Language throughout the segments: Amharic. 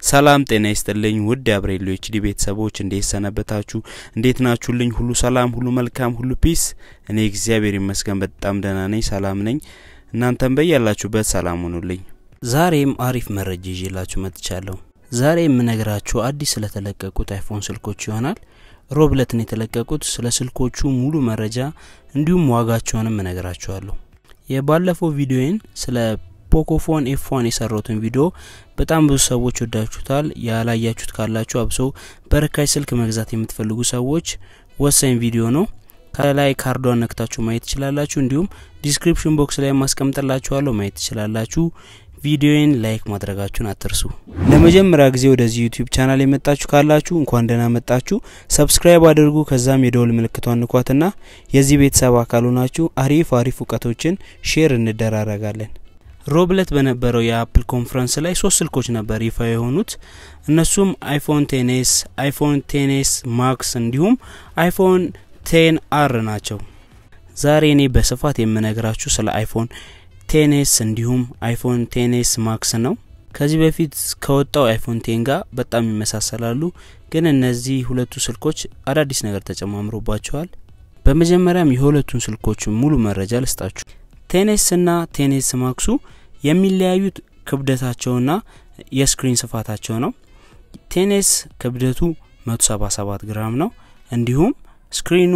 ሰላም ጤና ይስጥልኝ ውድ የአብሬሎ ኤችዲ ቤተሰቦች እንዴት ሰነበታችሁ? እንዴት ናችሁልኝ? ሁሉ ሰላም፣ ሁሉ መልካም፣ ሁሉ ፒስ። እኔ እግዚአብሔር ይመስገን በጣም ደህና ነኝ፣ ሰላም ነኝ። እናንተም በያላችሁበት ሰላም ሁኑልኝ። ዛሬም አሪፍ መረጃ ይዤላችሁ መጥቻለሁ። ዛሬ የምነግራችሁ አዲስ ስለተለቀቁት አይፎን ስልኮች ይሆናል። ሮብለትን የተለቀቁት ስለ ስልኮቹ ሙሉ መረጃ እንዲሁም ዋጋቸውንም እነግራችኋለሁ። የባለፈው ቪዲዮዬን ስለ ፖኮፎን ኤፍዋን የሰራሁትን ቪዲዮ በጣም ብዙ ሰዎች ወዳችሁታል። ያላያችሁት ካላችሁ አብሶ በርካሽ ስልክ መግዛት የምትፈልጉ ሰዎች ወሳኝ ቪዲዮ ነው። ከላይ ካርዷን ነክታችሁ ማየት ትችላላችሁ። እንዲሁም ዲስክሪፕሽን ቦክስ ላይ ማስቀምጥላችኋለሁ ማየት ትችላላችሁ። ቪዲዮን ላይክ ማድረጋችሁን አትርሱ። ለመጀመሪያ ጊዜ ወደዚህ ዩቲዩብ ቻናል የመጣችሁ ካላችሁ እንኳን ደህና መጣችሁ። ሰብስክራይብ አድርጉ። ከዛም የደወል ምልክቷን ንኳትና የዚህ ቤተሰብ አካሉ ናችሁ። አሪፍ አሪፍ እውቀቶችን ሼር እንደራረጋለን። ሮብለት በነበረው የአፕል ኮንፈረንስ ላይ ሶስት ስልኮች ነበር ይፋ የሆኑት። እነሱም አይፎን ቴኔስ፣ አይፎን ቴኔስ ማክስ እንዲሁም አይፎን ቴን አር ናቸው። ዛሬ እኔ በስፋት የምነግራችሁ ስለ አይፎን ቴኔስ እንዲሁም አይፎን ቴኔስ ማክስ ነው። ከዚህ በፊት ከወጣው አይፎን ቴን ጋር በጣም ይመሳሰላሉ፣ ግን እነዚህ ሁለቱ ስልኮች አዳዲስ ነገር ተጨማምሮባቸዋል። በመጀመሪያም የሁለቱን ስልኮች ሙሉ መረጃ ልስጣችሁ። ቴኔስ እና ቴኔስ ማክሱ የሚለያዩት ክብደታቸውና የስክሪን ስፋታቸው ነው። ቴኔስ ክብደቱ 177 ግራም ነው። እንዲሁም ስክሪኑ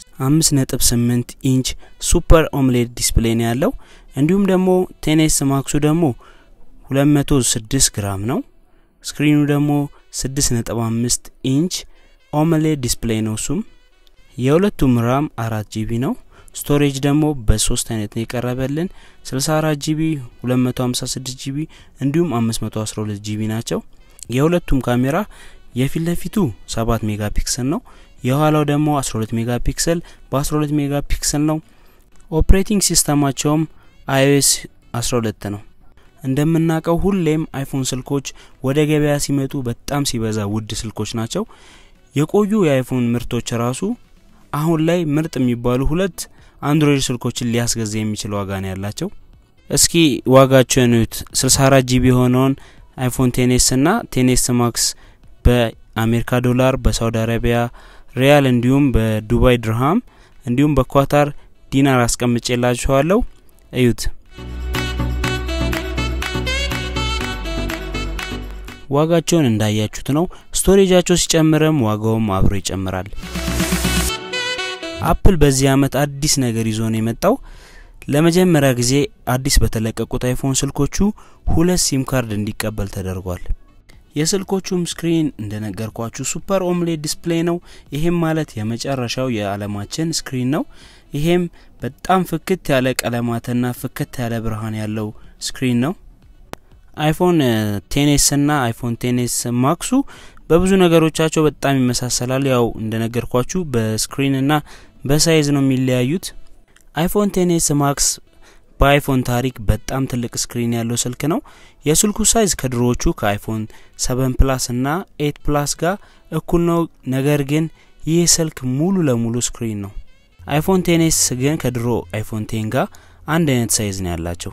5.8 ኢንች ሱፐር ኦምሌድ ዲስፕሌይ ነው ያለው። እንዲሁም ደግሞ ቴኔስ ማክሱ ደግሞ 206 ግራም ነው። ስክሪኑ ደግሞ 6.5 ኢንች ኦምሌድ ዲስፕሌይ ነው። እሱም የሁለቱም ራም አራት ጂቢ ነው። ስቶሬጅ ደግሞ በሶስት አይነት ነው የቀረበልን 64 ጂቢ፣ 256 ጂቢ እንዲሁም 512 ጂቢ ናቸው። የሁለቱም ካሜራ የፊት ለፊቱ 7 ሜጋ ፒክሰል ነው። የኋላው ደግሞ 12 ሜጋ ፒክሰል በ12 ሜጋ ፒክሰል ነው። ኦፕሬቲንግ ሲስተማቸውም አይኦኤስ 12 ነው። እንደምናውቀው ሁሌም አይፎን ስልኮች ወደ ገበያ ሲመጡ በጣም ሲበዛ ውድ ስልኮች ናቸው። የቆዩ የአይፎን ምርቶች ራሱ አሁን ላይ ምርጥ የሚባሉ ሁለት አንድሮይድ ስልኮችን ሊያስገዛ የሚችል ዋጋ ነው ያላቸው። እስኪ ዋጋቸውን እዩት። 64 ጂቢ የሆነውን አይፎን ቴኔስ እና ቴኔስ ማክስ በአሜሪካ ዶላር፣ በሳውዲ አረቢያ ሪያል እንዲሁም በዱባይ ድርሃም እንዲሁም በኳታር ዲናር አስቀምጬላችኋለሁ። እዩት። ዋጋቸውን እንዳያችሁት ነው። ስቶሬጃቸው ሲጨምርም ዋጋውም አብሮ ይጨምራል። አፕል በዚህ አመት አዲስ ነገር ይዞ ነው የመጣው። ለመጀመሪያ ጊዜ አዲስ በተለቀቁት አይፎን ስልኮቹ ሁለት ሲም ካርድ እንዲቀበል ተደርጓል። የስልኮቹም ስክሪን እንደነገርኳችሁ ሱፐር ኦምሌድ ዲስፕሌይ ነው። ይሄም ማለት የመጨረሻው የዓለማችን ስክሪን ነው። ይሄም በጣም ፍክት ያለ ቀለማትና ፍክት ያለ ብርሃን ያለው ስክሪን ነው። አይፎን ቴኔስ እና አይፎን ቴኔስ ማክሱ በብዙ ነገሮቻቸው በጣም ይመሳሰላል። ያው እንደነገርኳችሁ በስክሪንና በሳይዝ ነው የሚለያዩት። አይፎን ቴኔስ ማክስ በአይፎን ታሪክ በጣም ትልቅ ስክሪን ያለው ስልክ ነው። የስልኩ ሳይዝ ከድሮዎቹ ከአይፎን ሰቨን ፕላስ እና ኤት ፕላስ ጋር እኩል ነው። ነገር ግን ይህ ስልክ ሙሉ ለሙሉ ስክሪን ነው። አይፎን ቴኔስ ግን ከድሮ አይፎን ቴን ጋር አንድ አይነት ሳይዝ ነው ያላቸው።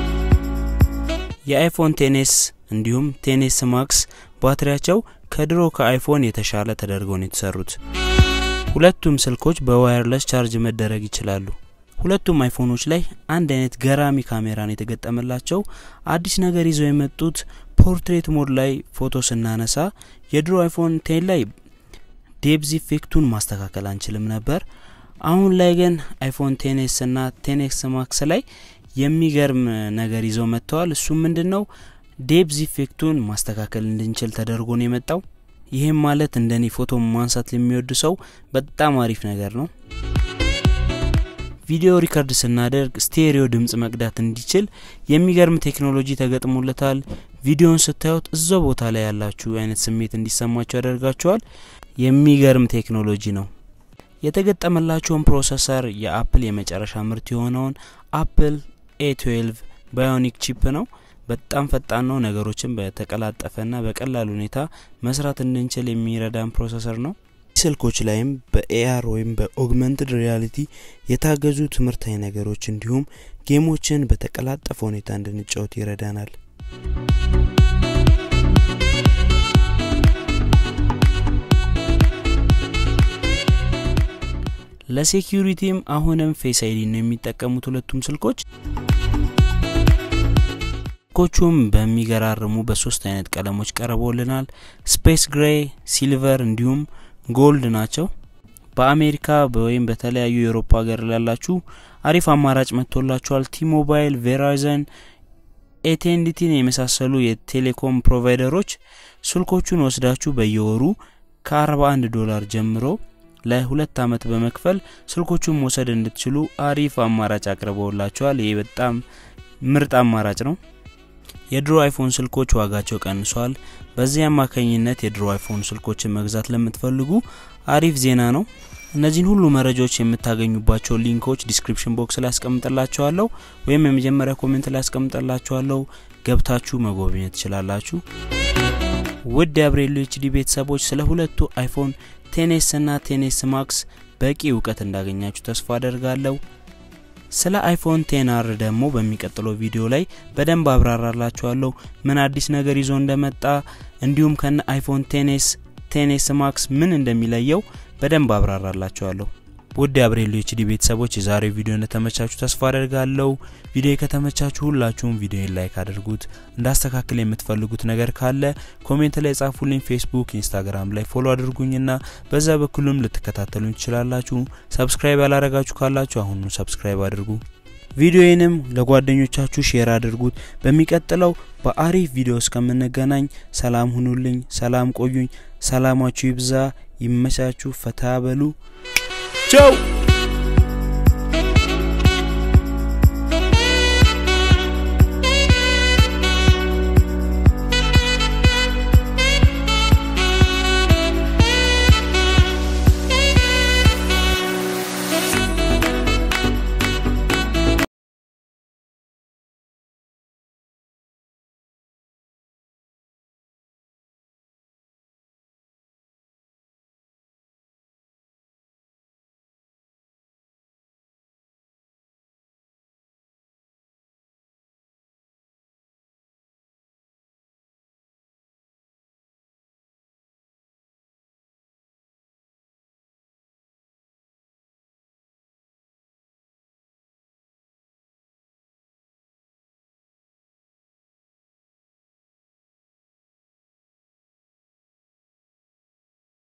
የአይፎን ቴኔስ እንዲሁም ቴኔስ ማክስ ባትሪያቸው ከድሮ ከአይፎን የተሻለ ተደርገው ነው የተሰሩት። ሁለቱም ስልኮች በዋየርለስ ቻርጅ መደረግ ይችላሉ። ሁለቱም አይፎኖች ላይ አንድ አይነት ገራሚ ካሜራን የተገጠመላቸው አዲስ ነገር ይዘው የመጡት ፖርትሬት ሞድ ላይ ፎቶ ስናነሳ የድሮ አይፎን ቴን ላይ ዴፕዝ ኢፌክቱን ማስተካከል አንችልም ነበር። አሁን ላይ ግን አይፎን ቴኔስ እና ቴኔክስ ማክስ ላይ የሚገርም ነገር ይዘው መጥተዋል። እሱም ምንድን ነው? ዴፕዝ ኢፌክቱን ማስተካከል እንድንችል ተደርጎ ነው የመጣው። ይህም ማለት እንደኔ ፎቶ ማንሳት ለሚወድ ሰው በጣም አሪፍ ነገር ነው። ቪዲዮ ሪከርድ ስናደርግ ስቴሪዮ ድምጽ መቅዳት እንዲችል የሚገርም ቴክኖሎጂ ተገጥሞለታል። ቪዲዮን ስታዩት እዛው ቦታ ላይ ያላችሁ አይነት ስሜት እንዲሰማችሁ ያደርጋችኋል። የሚገርም ቴክኖሎጂ ነው። የተገጠመላቸውን ፕሮሰሰር የአፕል የመጨረሻ ምርት የሆነውን አፕል ኤ ትዌልቭ ባዮኒክ ቺፕ ነው። በጣም ፈጣን ነው። ነገሮችን በተቀላጠፈና በቀላል ሁኔታ መስራት እንድንችል የሚረዳን ፕሮሰሰር ነው። ስልኮች ላይም በኤአር ወይም በኦግመንትድ ሪያሊቲ የታገዙ ትምህርታዊ ነገሮች እንዲሁም ጌሞችን በተቀላጠፈ ሁኔታ እንድንጫወት ይረዳናል። ለሴኪሪቲም አሁንም ፌስ አይዲ ነው የሚጠቀሙት ሁለቱም ስልኮች። ስልኮቹም በሚገራርሙ በሶስት አይነት ቀለሞች ቀርበውልናል። ስፔስ ግሬ፣ ሲልቨር እንዲሁም ጎልድ ናቸው። በአሜሪካ ወይም በተለያዩ የአውሮፓ ሀገር ላላችሁ አሪፍ አማራጭ መጥቶላችኋል። ቲሞባይል፣ ቬራይዘን፣ ኤቴንዲቲን የመሳሰሉ የቴሌኮም ፕሮቫይደሮች ስልኮቹን ወስዳችሁ በየወሩ ከ41 ዶላር ጀምሮ ለሁለት አመት በመክፈል ስልኮቹን መውሰድ እንድትችሉ አሪፍ አማራጭ አቅርበውላችኋል። ይህ በጣም ምርጥ አማራጭ ነው። የድሮ አይፎን ስልኮች ዋጋቸው ቀንሷል። በዚህ አማካኝነት የድሮ አይፎን ስልኮችን መግዛት ለምትፈልጉ አሪፍ ዜና ነው። እነዚህን ሁሉ መረጃዎች የምታገኙባቸው ሊንኮች ዲስክሪፕሽን ቦክስ ላይ አስቀምጥላችኋለሁ ወይም የመጀመሪያ ኮሜንት ላይ አስቀምጥላችኋለሁ። ገብታችሁ መጎብኘት ትችላላችሁ። ውድ የአብሬሎ ኤችዲ ቤተሰቦች ስለ ሁለቱ አይፎን ቴኔስ እና ቴኔስ ማክስ በቂ እውቀት እንዳገኛችሁ ተስፋ አደርጋለሁ። ስለ አይፎን ቴናር ደግሞ በሚቀጥለው ቪዲዮ ላይ በደንብ አብራራላችኋለሁ ምን አዲስ ነገር ይዞ እንደመጣ እንዲሁም ከነ አይፎን ቴኔስ ቴኔስ ማክስ ምን እንደሚለየው በደንብ አብራራላችኋለሁ። ውድ የአብሬሎ ኤችዲ ቤተሰቦች የዛሬው ቪዲዮ እንደተመቻችሁ ተስፋ አደርጋለሁ። ቪዲዮ ከተመቻችሁ ሁላችሁም ቪዲዮን ላይክ አድርጉት። እንዳስተካክል የምትፈልጉት ነገር ካለ ኮሜንት ላይ ጻፉልኝ። ፌስቡክ፣ ኢንስታግራም ላይ ፎሎ አድርጉኝና በዛ በኩልም ልትከታተሉኝ ትችላላችሁ። ሰብስክራይብ ያላረጋችሁ ካላችሁ አሁኑ ሰብስክራይብ አድርጉ። ቪዲዮዬንም ለጓደኞቻችሁ ሼር አድርጉት። በሚቀጥለው በአሪፍ ቪዲዮ እስከምንገናኝ ሰላም ሁኑልኝ፣ ሰላም ቆዩኝ። ሰላማችሁ ይብዛ፣ ይመቻችሁ፣ ፈታ በሉ። ቻው